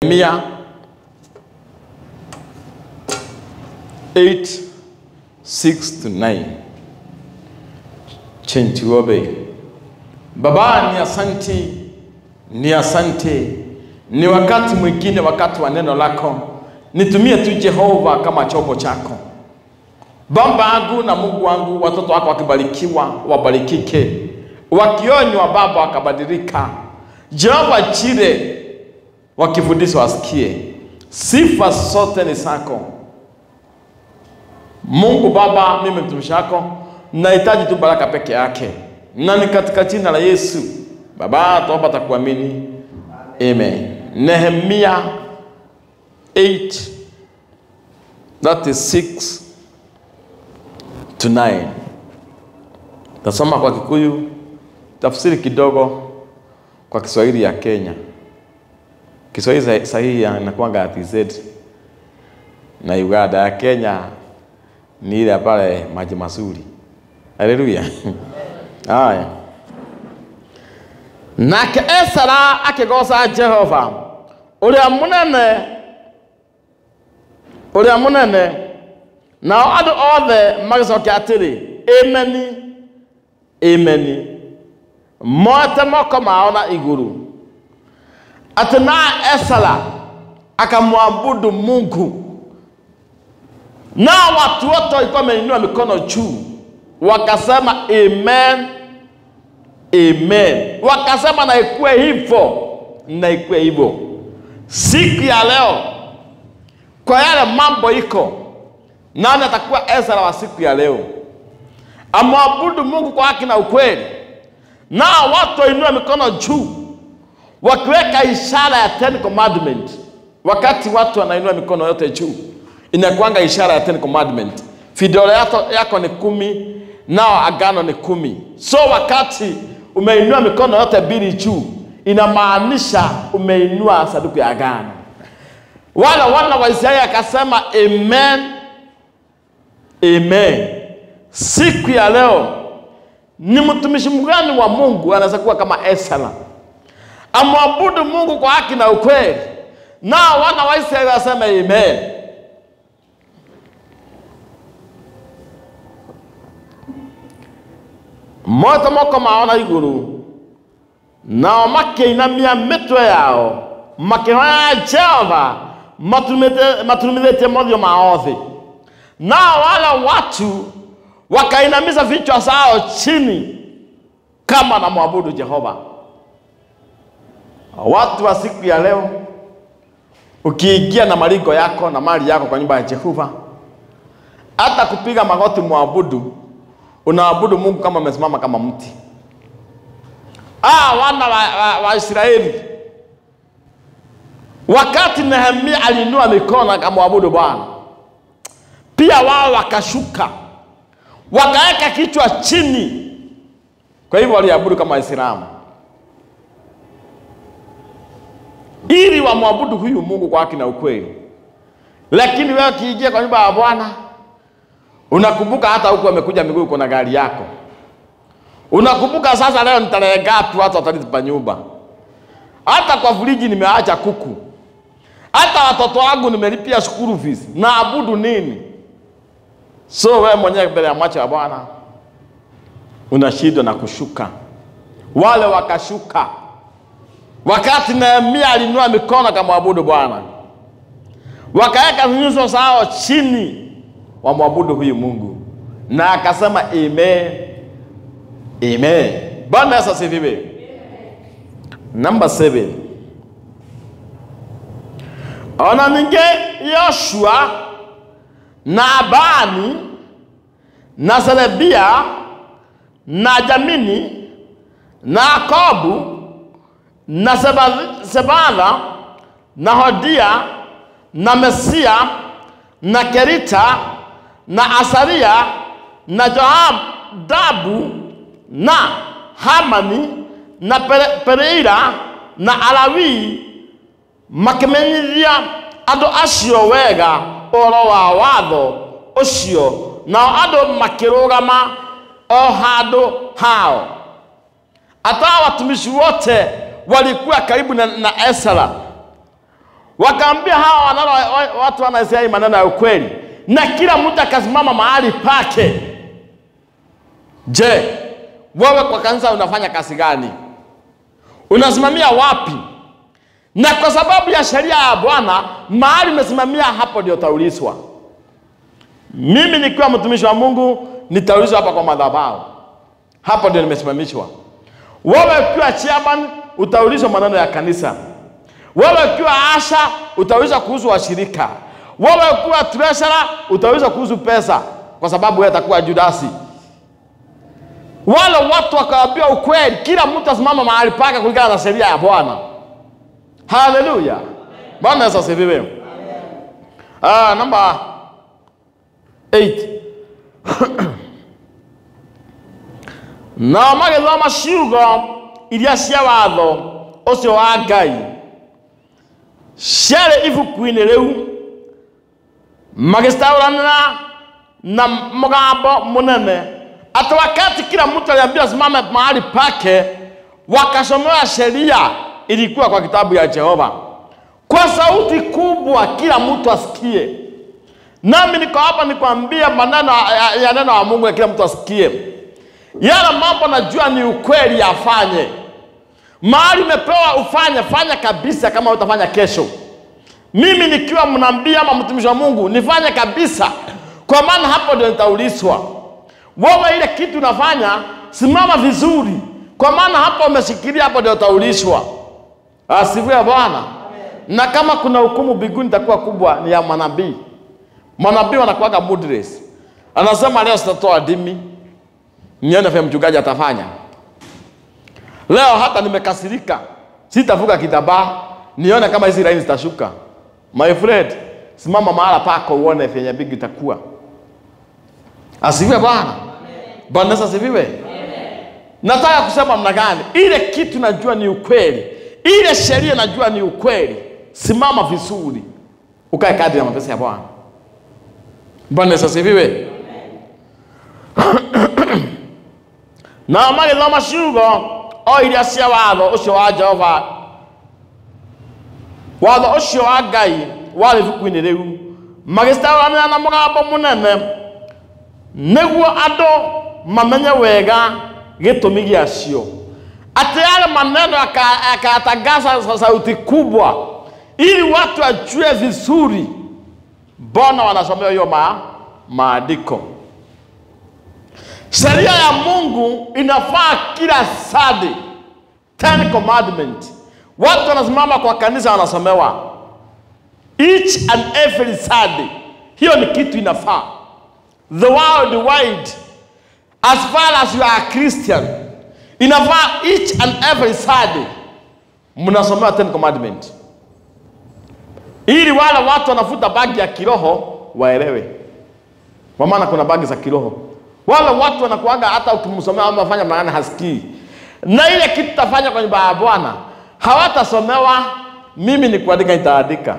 Nehemia 8 6 to 9 chenchi wobe baba ni asanti ni asante ni wakati mwingine wakati wa neno lako nitumie tu jehova kama chombo chako baba yangu na mungu wangu watoto wako wakibarikiwa wabarikike wakionywa baba wakabadilika jehova chile wakifundishwa wasikie sifa zote ni zako mungu baba mimi mtumishi wako nahitaji tu baraka peke yake na ni katika jina la yesu baba tuomba takuamini amen nehemia 8 that is 6 to 9 tasoma kwa kikuyu tafsiri kidogo kwa kiswahili ya kenya kiswahili sahihi inakuanga ya tz na uganda ya kenya ni ile pale maji mazuri haleluya haya nake esara akigoca jehova uria munene uria munene nao andũ othe magĩcokia atĩrĩ ĩmeni ĩmeni mote moko mao na igũrũ atĩ na esara akamwabudu mungu nao watu wote walikuwa wameinua mikono juu wakasema amen amen wakasema na ikuwe hivyo na ikuwe hivyo siku ya leo kwa yale mambo iko nani atakuwa ezra wa siku ya leo amwabudu mungu kwa haki na ukweli nao watu wainua mikono juu wakiweka ishara ya ten commandment wakati watu wanainua mikono yote juu inakuanga ishara ya ten commandment vidole yako, yako ni kumi nao agano ni kumi so wakati umeinua mikono yote mbili juu inamaanisha umeinua saduku ya agano wale wana wa israeli akasema amen amen siku ya leo ni mtumishi mgani wa mungu anaweza kuwa kama esra amwabudu mungu kwa haki na ukweli nao wana wa israeli wasema amen moto moko mao na iguru nao makiinamia mitwe yao makihoya jehova maturumithĩtie mothio mao thĩ nao wale watu wakainamisha vichwa zao chini kama na mwabudu jehova watu wa siku ya leo ukiingia na maringo yako na mali yako kwa nyumba ya jehova hata kupiga magoti mwabudu unaabudu mungu kama umesimama kama mti ah, wana wa, wa, wa israeli wakati nehemia aliinua mikono akamwabudu bwana pia wao wakashuka wakaweka kichwa chini kwa hivyo waliabudu kama waislamu ili wamwabudu huyu mungu kwa haki na ukweli lakini wewe ukiingia kwa nyumba ya bwana unakumbuka hata huku amekuja miguu kuna gari yako unakumbuka sasa leo ni tarehe ngapi watu watalipa nyumba hata kwa friji nimeacha kuku hata watoto wangu nimelipia school fees naabudu nini so wewe mwenyewe mbele ya macho ya bwana unashindwa na kushuka wale wakashuka wakati nehemia alinua mikono akamwabudu bwana wakaweka nyuso zao chini wamwabudu huyu mungu na akasema amen amen bwana yesu asifiwe number seven ona ninge yoshua na abani na selebia na jamini na akobu na sebala na hodia na mesia na kerita na asaria na joadabu na hamani na pereira na alawii makimenyithia andũ acio wega ũhoro wa watho ũcio nao andũ makĩrũgama o handũ hao hata watumishi wote walikuwa karibu na, na Esra wakaambia hawa wanalo, wa- watu wanaisia hii maneno ya ukweli, na kila mtu akasimama mahali pake. Je, wewe kwa kanisa unafanya kazi gani? Unasimamia wapi? Na kwa sababu ya sheria ya Bwana, mahali umesimamia hapo ndio utaulizwa. Mimi nikiwa mtumishi wa Mungu nitaulizwa hapa kwa madhabahu, hapo ndio nimesimamishwa. Wewe ukiwa chairman utaulizwa maneno ya kanisa. Wewe ukiwa asha utaulizwa kuhusu washirika. Wewe ukiwa treasurer utaulizwa kuhusu pesa, kwa sababu wewe utakuwa Judasi. Wale watu wakawaambia ukweli, kila mtu asimama mahali pake kulingana na sheria ya Bwana. Haleluya, Bwana Yesu asifiwe. Ah, namba 8 nao magĩthoma ciugo iria cia watho ũcio wa Ngai ciarĩ ibuku-inĩ rĩu magĩcitaũranĩra na mũgambo mũnene ati wakati kila mtu aliambiwa simame mahali pake wakasomewa sheria ilikuwa kwa kitabu ya Jehova kwa sauti kubwa, kila mtu asikie. Nami niko hapa nikwambia maneno ya, ya neno la Mungu ya kila mtu asikie. Yale mambo najua ni ukweli, afanye. Mahali umepewa ufanye, fanya kabisa, kama utafanya kesho. Mimi nikiwa mnabii ama mtumishi wa Mungu nifanye kabisa, kwa maana hapo ndio nitaulizwa. Wewe ile kitu unafanya, simama vizuri, kwa maana hapo umeshikilia, hapo ndio utaulizwa. Asifiwe Bwana. Na kama kuna hukumu mbinguni itakuwa kubwa, ni ya manabii. Manabii wanakuwaga moodless. Anasema leo sitatoa dimi, nione vile mchungaji atafanya. Leo hata nimekasirika, sitavuka kitambaa, nione kama hizi laini zitashuka. My friend, simama mahala pako uone vyenye mbingu itakuwa. Asifiwe Bwana. Bwana Yesu asifiwe. Nataka kusema mna gani? Ile kitu najua ni ukweli, ile sheria najua ni ukweli. Simama vizuri, ukae kadri ya mapenzi ya Bwana. Bwana Yesu asifiwe. na magĩthoma ciugo o iria cia watho ũcio wa Jehova watho ũcio wa Ngai warĩ ibuku-inĩ rĩu magĩcitaũranĩra na mũgambo mũnene nĩguo andũ mamenye wega gĩtũmi gĩacio ati yale maneno yaka- yakayatangaza kwa sauti kubwa ili watu wajue vizuri mbona wanasomewa hiyo ma, maandiko sheria ya mungu inafaa kila sadi ten commandment watu wanasimama kwa kanisa wanasomewa each and every Sunday. Hiyo ni kitu inafaa. The world wide, as far as you are a Christian, inafaa each and every Sunday mnasomewa Ten Commandment, ili wale watu wanafuta bagi ya kiroho waelewe, kwa maana kuna bagi za kiroho. Wale watu wanakuaga hata ukimsomea ama fanya maana hasikii, na ile kitu tafanya kwa nyumba ya Bwana hawatasomewa. Mimi ni kuandika, nitaandika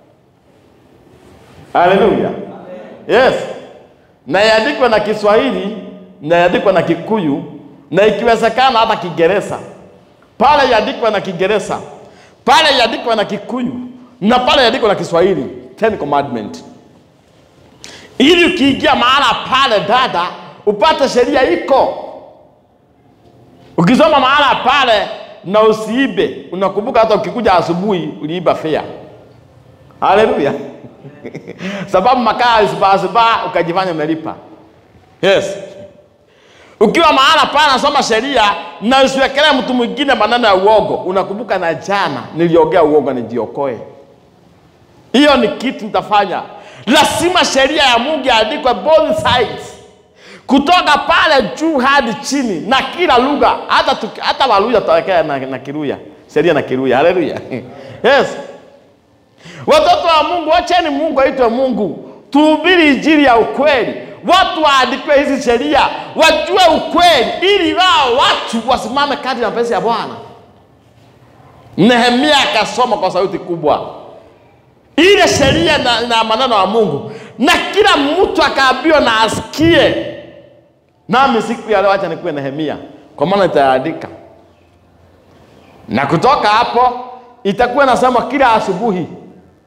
Haleluya. Yes. Na iandikwe na Kiswahili, na iandikwe na Kikuyu, na ikiwezekana hata Kiingereza. Pale iandikwe na Kiingereza, pale iandikwe na Kikuyu, na pale iandikwe na Kiswahili. Ten Commandment. Ili ukiingia mahala pale dada, upate sheria iko. Ukisoma mahala pale na usiibe, unakumbuka hata ukikuja asubuhi uliiba fea. Haleluya. sababu makaa alisibasiba ukajifanya umelipa. Yes. Ukiwa mahala pana nasoma sheria na usiwekelee mtu mwingine maneno ya uogo, unakumbuka na jana niliongea uogo nijiokoe. Hiyo ni kitu nitafanya. Lazima sheria ya Mungu iandikwe both sides, kutoka pale juu hadi chini, na kila lugha, hata tuki- hata Waluya tutawekea na, na Kiluya, sheria na Kiluya. Haleluya. Yes. Watoto wa Mungu, wacheni Mungu aitwe Mungu, tuhubiri injili ya ukweli, watu waandikiwe hizi sheria, wajue ukweli, ili wao watu wasimame kadri ya mapenzi ya Bwana. Nehemia akasoma kwa sauti kubwa ile sheria na, na maneno ya Mungu, na kila mtu akaambiwa na asikie. Nami siku ya leo acha nikuwe Nehemia, kwa maana nitaandika, na kutoka hapo itakuwa nasema kila asubuhi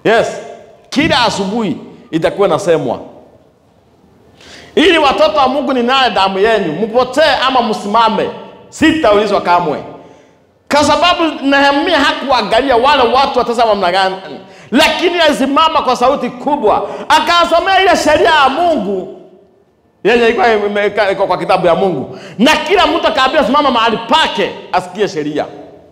Yes, kila asubuhi itakuwa nasemwa, ili watoto wa Mungu ni naye damu yenu, mpotee ama msimame, sitaulizwa kamwe, kwa sababu Nehemia hakuangalia wale watu watazama namna gani, lakini alisimama kwa sauti kubwa akasomea ile sheria ya Mungu yenye ilikuwa imeweka- iko kwa kitabu ya Mungu, na kila mtu akaambiwa simama mahali pake asikie sheria.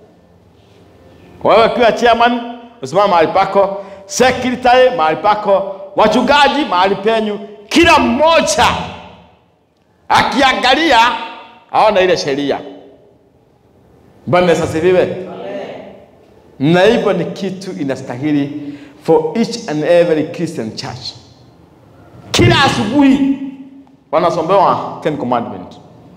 Wewe ukiwa chairman usimama mahali pako, secretary mahali pako, wachungaji mahali penyu, kila mmoja akiangalia aone ile sheria. Bwana Yesu asifiwe. Na hivyo ni kitu inastahili for each and every Christian church. Kila asubuhi wanasomewa Ten Commandment.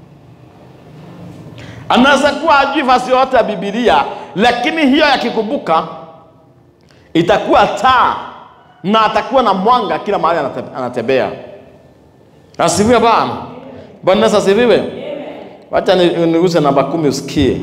Anaweza kuwa ajui fasi yote ya Biblia, lakini hiyo yakikumbuka itakuwa taa na atakuwa na mwanga kila mahali anate- anatembea. Asifiwe Bwana. Bwana Yesu asifiwe. Wacha ni- niguse namba kumi usikie.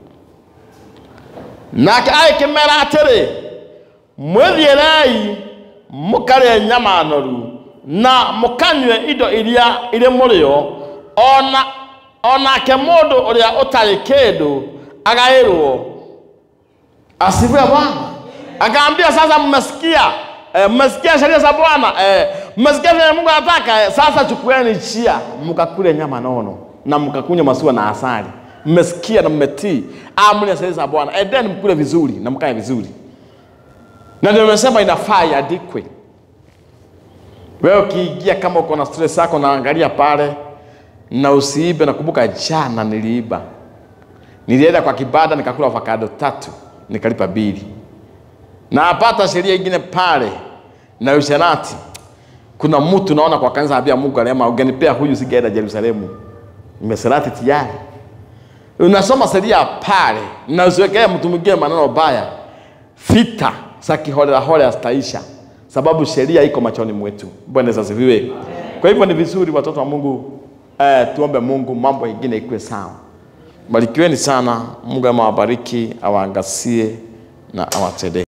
nake agĩkĩmera atĩrĩ mwĩthiĩrei mũkarĩe nyama noru na mũkanyue indo iria irĩ mũrĩo ona onake mũndũ ũrĩa ũtarĩ kĩndũ agaĩrwo asifiwe Bwana. Akaambia sasa, mmesikia eh, mmesikia sheria za Bwana eh, mmesikia vile Mungu anataka eh, sasa chukueni njia mkakule nyama nono na mkakunywa maziwa na asali. Mmesikia na mmetii amri na sheria za Bwana, endeni mkule vizuri na mkae vizuri. Na ndio nimesema inafaa iandikwe. Wewe ukiingia kama uko na stress yako, naangalia pale na usiibe. Nakumbuka jana niliiba, nilienda kwa kibada nikakula avocado tatu nikalipa bili, na apata sheria ingine pale na usherati. Kuna mtu naona kwa kanisa anambia Mungu alema, ungenipea huyu singeenda Yerusalemu, nimeserati tayari. Unasoma sheria pale na usiwekee mtu mwingine maneno baya, vita za kiholela holela zitaisha, sababu sheria iko machoni mwetu. Bwana Yesu asifiwe. Kwa hivyo ni vizuri watoto wa Mungu eh, tuombe Mungu mambo mengine ikuwe sawa. Barikiweni sana, Mungu amewabariki, awaangazie na awatendee.